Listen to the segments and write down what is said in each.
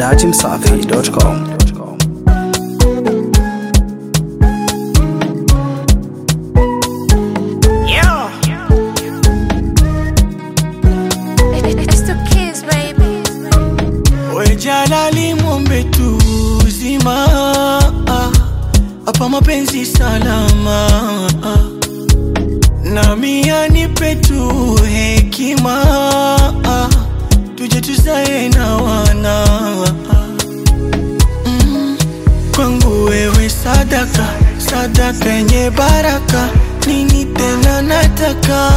dachimsafi.com. It's the kids, baby. We Jalali mwombe tu uzima hapa mapenzi salama nami anipe tu hekima tuje tuzae na wana Mm, kwangu wewe sadaka sadaka yenye baraka nini tena nataka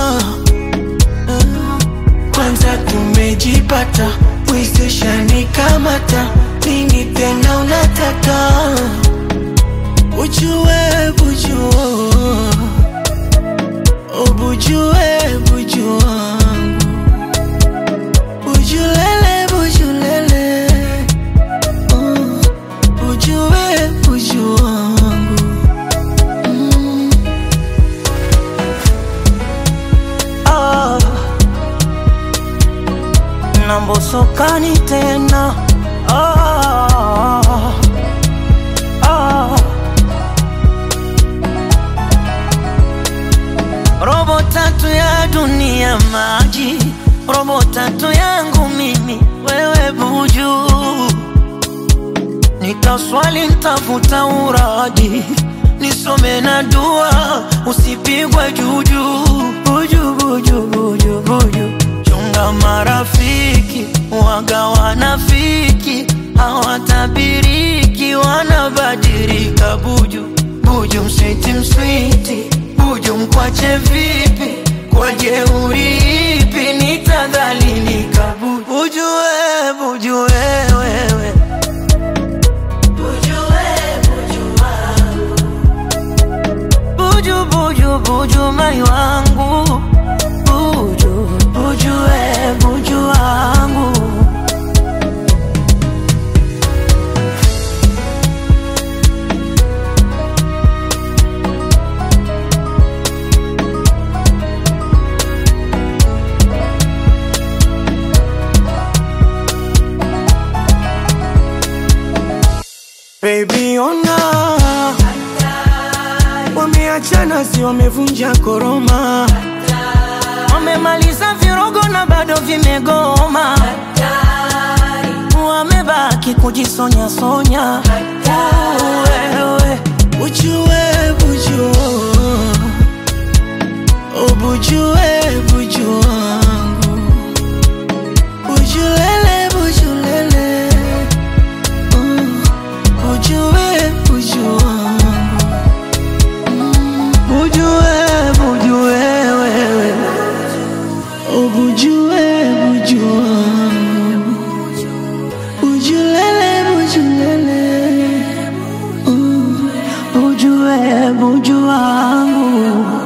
kwanza tumejipata wezeshani kamata nini tena unataka ujue bujua ubujue buju wangu bujulele bujulele uh, bujue buju wangu mm. ah na mbosokani tena ah, ah. robo tatu ya dunia maji robo tatu yangu mimi wewe buju nikaswali ntafuta uraji nisome na dua usipigwe juju buju buju buju buju chunga marafiki waga wanafiki hawatabiriki wanabadilika buju buju mswiti mswiti buju mkwache vipi kwa jeuri ipi nitadhalilika buju buju we buju we, wewe buju buju buju mai wangu buju buju we buju wangu Baby ona wameachana, si wamevunja koroma, wamemaliza virogo na bado vimegoma, wamebaki kujisonya sonya. Wewe ujue bujua, ubujue buju wangu, bujulele bujulele uh, ujue buju wangu Bujue, bujue wewe Ubujue, bujue wangu Bujulele, bujulele uh, Bujue, bujue wangu